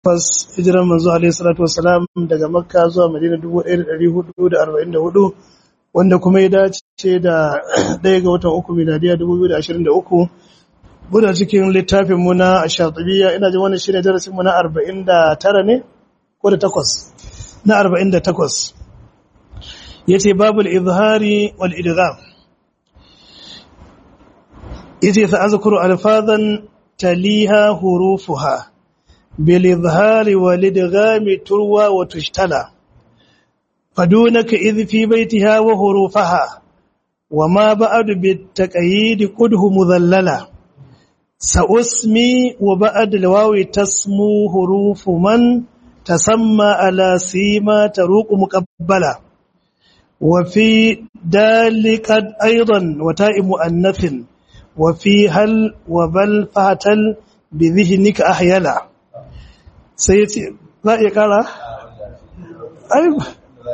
hijiran manzo alaihi salatu wassalam daga makka zuwa madina 1444 wanda kuma ya dace da ɗaya ga watan uku miladiya 2023 muna cikin littafin mu na shatibiya ina jin wannan shine darasin mu na 49 ne ko da takwas na 48 yace babul izhari wal idgham yace sa azkuru alfazan taliha hurufuha bil izhari wal idgham turwa wa tushtala fadunaka idh fi baytiha wa hurufaha وما بعد بالتقييد قده مذللا سأسمي وبعد الواو تسمو حروف من تسمى على سيما تروق مقبلا وفي ذلك أيضا وتاء مؤنث وفي هل وبل فهتل بذهنك أحيلا سيتي لا يقرأ أيوة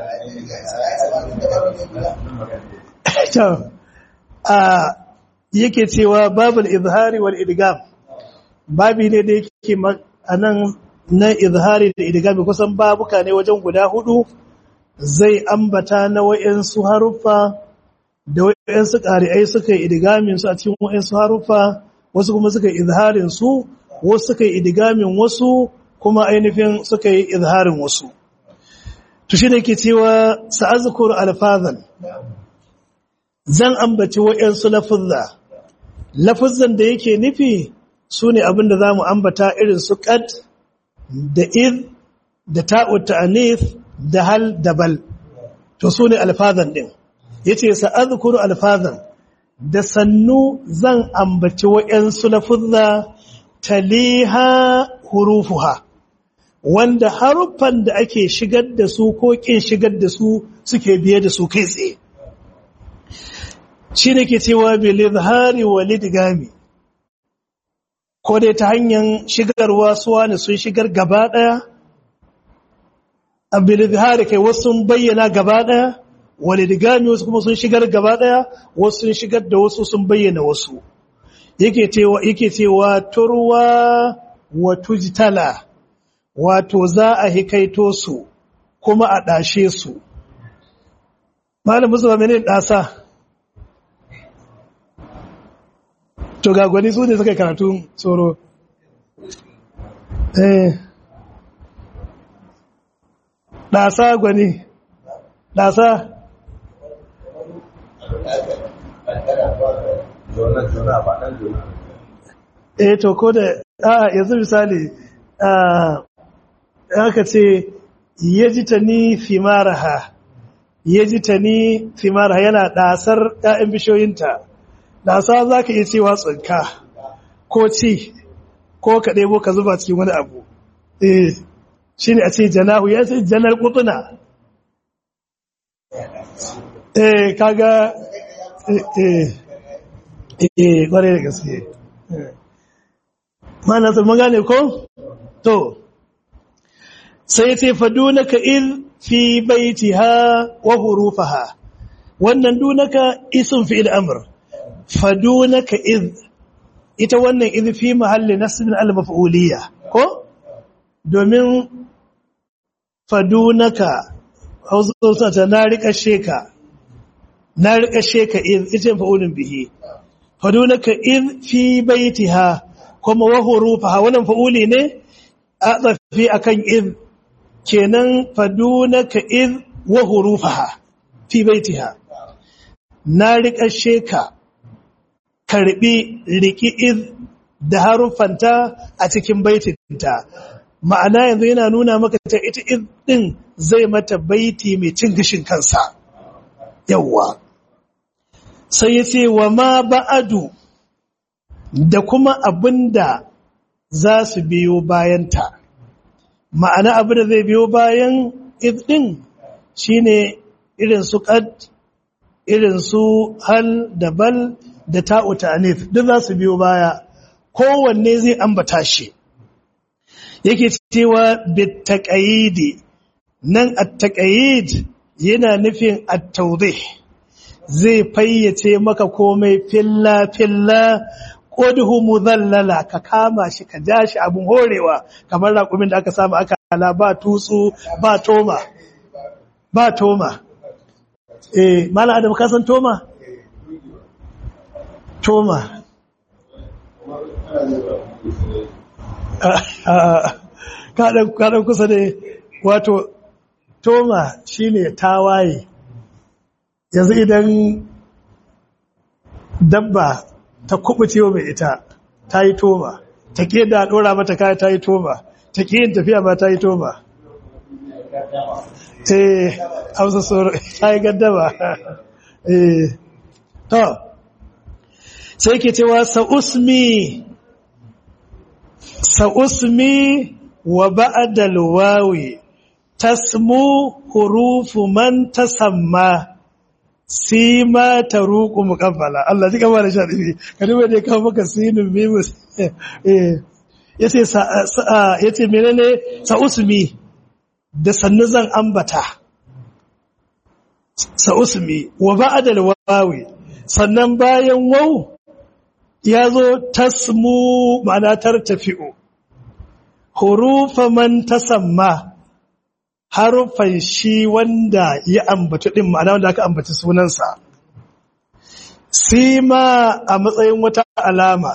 a yake cewa babul izhari wal idgam babi ne da yake anan na izhari da idgami kusan babuka ne wajen guda hudu zai ambata na wayansu haruffa da wayansu qari'ai suka yi idgamin su a cikin wayansu haruffa wasu kuma suka yi izharin su wasu suka yi idgamin wasu kuma ainihin suka yi izharin wasu to shi ne ke cewa sa'azkur alfazan zan ambaci waɗansu lafuzza lafuzzan da yake nufi su ne abinda za mu ambata irin su ƙad da id da ta'ud ta'anif da hal da bal to su ne alfazan ɗin ya ce sa'azukuru alfazan da sannu zan ambaci waɗansu lafuzza taliha hurufuha wanda haruffan da ake shigar da su ko ƙin shigar da su suke biye da su kai tsaye shi ne ke cewa bilizhari walidgami ko dai ta hanyar shigarwa suwa ne sun shigar gaba ɗaya a bilizhari kai wasu sun bayyana gaba ɗaya walidgami wasu kuma sun shigar gaba ɗaya wasu sun shigar da wasu sun bayyana wasu yake cewa yake cewa turwa wa tujtala wato za a hikaito su kuma a ɗashe su malam musu ba menene ɗasa to ga gwani su ne suka karatu tsoro eh ɗasa gwani ɗasa eh to ko da a yanzu misali aka ce yaji ta ni fimaraha yaji ta ni fimaraha yana ɗasar ‘ya'yan bishiyoyinta ɗasa za ka iya cewa tsinka ko ci ko ka ɗebo ka zuba cikin wani abu eh shi ne a ce janahu ya ce janar kutuna eh kaga eh eh kwarai da gaske mana sun magane ko to sai ce fadunaka il fi baitiha wa hurufaha wannan dunaka isun fi al'amr fadunaka iz ita wannan iz fi mahalli nasbin al-maf'uliyya ko domin fadunaka hausa ta na rika sheka na rika sheka iz ita fa'ulun bihi fadunaka iz fi baitiha kuma wa hurufaha wannan fa'uli ne a tsafi akan iz kenan fadunaka iz wa hurufaha fi baitiha na rika sheka karbi riki iz da haruffanta a cikin baitinta ma'ana yanzu yana nuna maka ta ita iz din zai mata baiti mai cin gishin kansa yawwa sai ya ce wa ma ba'adu da kuma abinda za su biyo bayanta ma'ana abinda zai biyo bayan iz din shine irin su qad irin su hal da bal da ta'u ta'anif duk za su biyo baya kowanne zai ambata shi yake cewa bitaqayidi nan at-taqayid yana nufin at-tawdih zai fayyace maka komai filla filla ƙoduhu muzallala ka kama shi ka ja shi abin horewa kamar raƙumin da aka samu aka ala ba tutsu ba toma ba toma eh mala adam ka san toma toma kaɗan kusa ne wato toma shine tawaye yanzu idan dabba ta kubuce mai ita ta yi toma ta ke da ɗora mata kaya ta yi toma ta ke yin tafiya ba ta yi toma eh hausa tsoro ta yi gaddama eh to sai ke cewa sa'usmi sa'usmi wa ba'adal wawi tasmu hurufu man tasamma sima taruqu muqabbala Allah ji kamar sha dibi kadi wai dai kawo maka sinin mimu eh yace yace menene sa'usmi da sannu zan ambata sa'usmi wa ba'adal wawi sannan bayan waw ya zo tasmu ma'ana tartafi'u hurufa man tasamma harufan shi wanda ya ambatu din ma'ana wanda aka ambaci sunansa sima a matsayin wata alama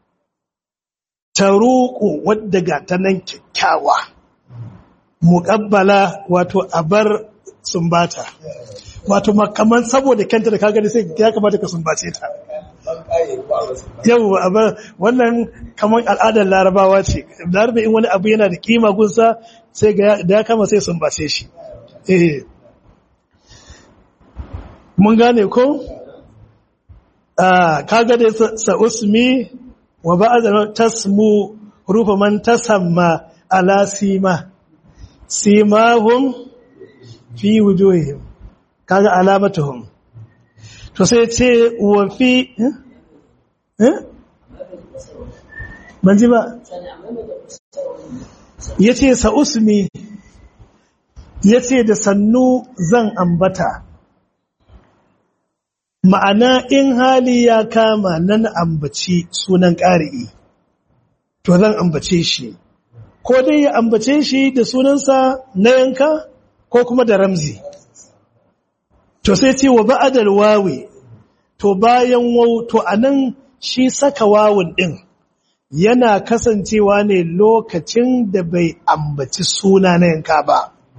taruku wadda ga ta nan kyakkyawa muƙabbala wato abar sumbata wato makaman saboda kanta da kagani sai ya kamata ka sumbace ta yau abar wannan kamar al'adar larabawa ce larabe in wani abu yana da kima gunsa sai da ya kama sai sumbace shi eh mun gane ko kaga dai sa'usmi wa ba'da tasmu rufa man tasamma ala sima simahum fi wujuhihim kaga alamatuhum to sai ce wa fi ban ji ba ya ce sa'usmi ya ce da sannu zan ambata ma'ana in hali ya kama nan ambaci sunan ƙari'i to zan ambace shi ko dai ya ambace shi da sunansa na yanka ko kuma da ramzi to sai ce wa ba'adal wawi to bayan wau to anan shi saka wawun din yana kasancewa ne lokacin da bai ambaci suna na yanka ba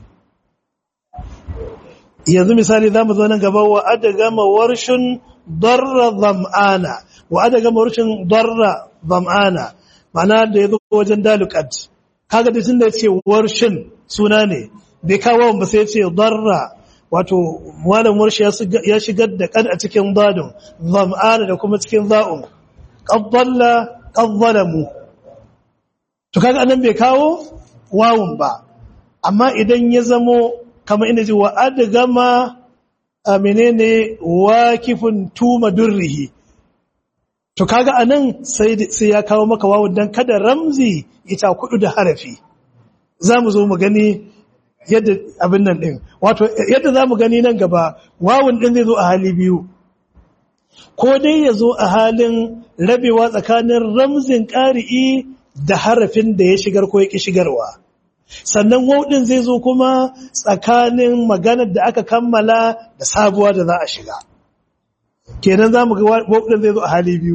yanzu misali zamu zo nan gaba wa adagama warshin darra zam'ana wa adagama warshin darra zam'ana ma'ana da yazo wajen dalukat kaga da tunda yace warshin suna ne bai kawo ba sai yace darra wato malam warshi ya shigar da kad a cikin dadin zam'ana da kuma cikin za'un qaddalla qaddalamu to kaga anan bai kawo wawun ba amma idan ya zamo kamar ina ji wa adgama a menene wakifun tuma durrihi to kaga anan sai sai ya kawo maka wawun dan kada ramzi ita kudu da harafi zamu zo mu gani yadda abin nan din wato yadda zamu gani nan gaba wawun din zai zo a hali biyu ko dai ya zo a halin rabewa tsakanin ramzin ƙari'i da harafin da ya shigar ko ya ƙi shigarwa sannan wauɗin zai zo kuma tsakanin maganar da aka kammala da sabuwa da za a shiga kenan za mu ga wauɗin zai zo a hali biyu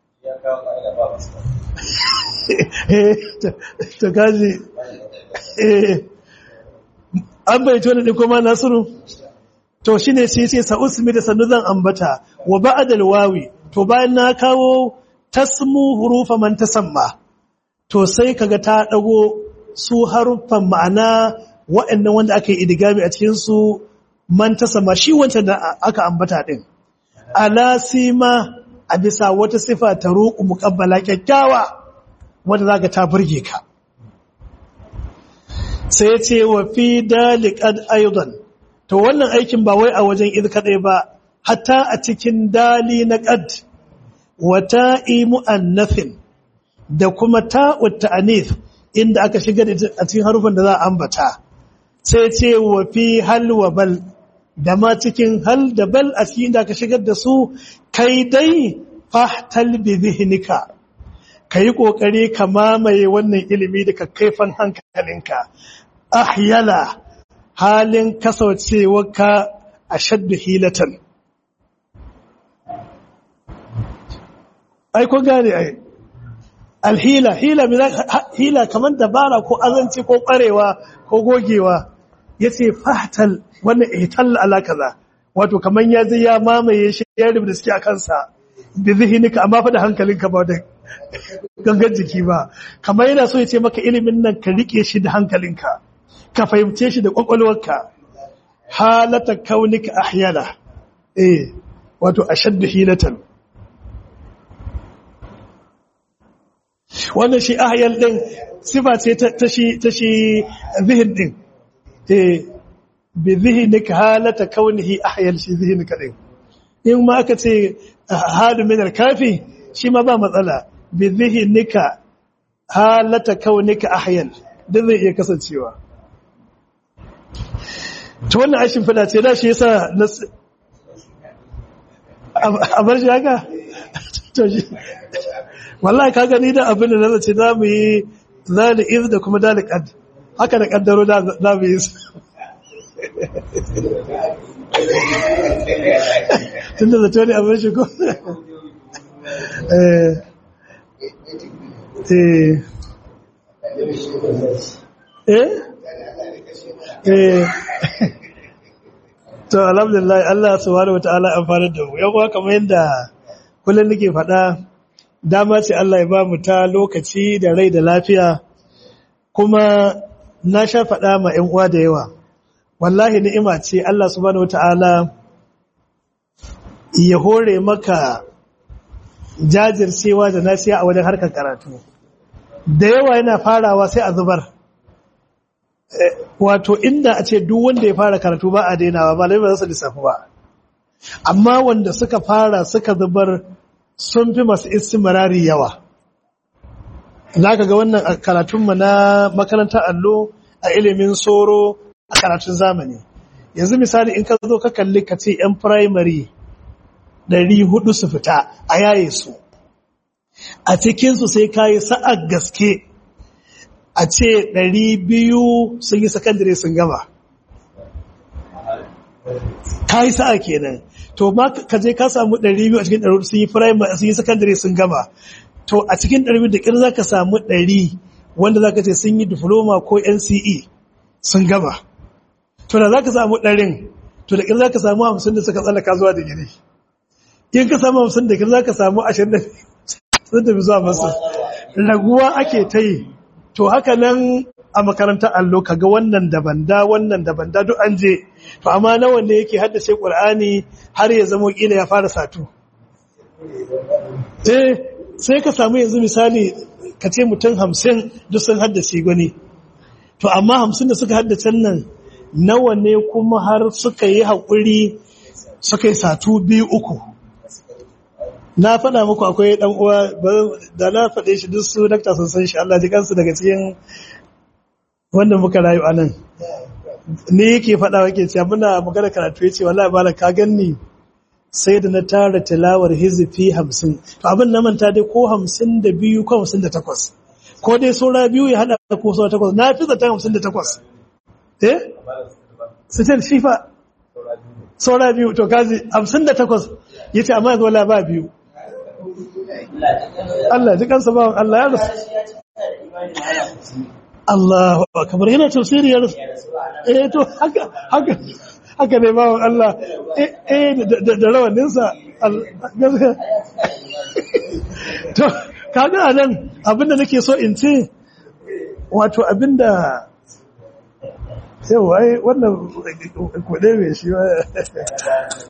ta kaji an bai tona ɗin kuma nasiru to shi ne shi ce sa'usmi da sannu zan ambata wa ba'adal wawi to bayan na kawo tasmu hurufa man tasamma to sai kaga ta dago su haruffan ma'ana waɗannan wanda aka yi idigami a cikin su man tasamma shi wancan da aka ambata din ala sima a bisa wata sifa ta ruku muqabbala kyakkyawa wanda zaka ta burge ka sai ya ce wa fi daliqad aidan to wannan aikin ba wai a wajen id kadai ba hatta a cikin dali na qad wa ta'i muannathin da kuma ta'u ta'anith inda aka shiga a cikin harufan da za a ambata sai ce wa fi hal wa bal da ma cikin hal da bal a cikin da aka shigar da su kai dai fahtal bi zihnika ka yi ƙoƙari ka mamaye wannan ilimi da ka kaifan hankalinka ahyala halin kasancewarka a shaddu hilatan ai ko gane ai alhila hila hila kamar dabara ko azanci ko ƙwarewa ko gogewa yace fahtal wannan ihtal ala kaza wato kaman ya zai ya mamaye shi ya rubuta suke a kansa da zihinika amma fa da hankalinka ba da gangan jiki ba kamar yana so ya ce maka ilimin nan ka rike shi da hankalinka ka fahimce shi da kwakwalwarka halata kaunika ahyala eh wato ashaddu hilatan wannan shi ahyal din sifa ce ta shi ta shi zihin din eh bi zihinika halata kaunihi ahyal shi zihinika din in ma aka ce hadu min al-kafi shi ma ba matsala bi zihinika halata kaunika ahyal duk zai iya kasancewa to wannan ashin fada ce da shi yasa a bar shi haka to shi wallahi ka gani da abin da nazace za mu yi zali iz da kuma dali qad haka da kaddaro da za mu yi tun da zato ne a bar shi ko eh eh eh to alhamdulillah Allah subhanahu wataala amfana da mu yawa kamar yadda kullun nake faɗa dama ce Allah ya ba mu ta lokaci da rai da lafiya kuma na sha faɗa ma ƴan uwa da yawa wallahi ni'ima ce Allah subhanahu wataala ya hore maka jajircewa da nasiya a wajen harkar karatu da yawa yana farawa sai a zubar wato inda a ce duk wanda ya fara karatu ba a dainawa ba lai ba za su lissafi ba amma wanda suka fara suka zubar sun fi masu istimarari yawa za ka ga wannan karatunmu na makarantar allo a ilimin soro a karatun zamani yanzu misali in ka zo ka kalli ka ce 'yan firamare ɗari hudu su fita a yaye su a cikinsu sai ka yi sa'ar gaske a ce ɗari biyu sun yi sakandare sun gama ka yi sa'a kenan to ma ka je ka samu ɗari biyu a cikin ɗari sun yi firamare sun yi sakandare sun gama to a cikin ɗari biyu da ƙir za ka samu ɗari wanda za ka ce sun yi diploma ko nce sun gama to da za ka samu ɗarin to da ƙir za ka samu hamsin da suka tsallaka zuwa digiri in ka samu hamsin da ƙir za ka samu ashirin da sun tafi zuwa masu raguwa ake ta yi to haka nan a makarantar allo kaga wannan daban da wannan daban da duk an je to amma nawa ne yake haddace qur'ani har ya zama kila ya fara satu eh sai ka samu yanzu misali ka ce mutum hamsin duk sun haddace gwani to amma hamsin da suka haddace nan nawa ne kuma har suka yi haƙuri suka yi satu biyu uku na faɗa muku akwai ɗan uwa da na faɗe shi duk su dakta sun san shi Allah ji kansu daga cikin wanda muka rayu a nan ne yake faɗa wake cewa muna magana karatu ya ce wallahi bala ka ganni sai da na tara tilawar hizifi hamsin to abin na manta dai ko hamsin da biyu ko hamsin da takwas ko dai saura biyu ya haɗa ko saura takwas na fi zaton hamsin da takwas eh sitin shi fa saura biyu to kazi hamsin da takwas ya ce amma yanzu wala ba biyu Allah ji kansa bawan Allah ya rasu Allah kamar yana tafsiri ya rasu eh to haka haka haka ne bawan Allah eh da rawaninsa to kaga anan abinda nake so in ce wato abinda yau ai wannan kuɗe mai shi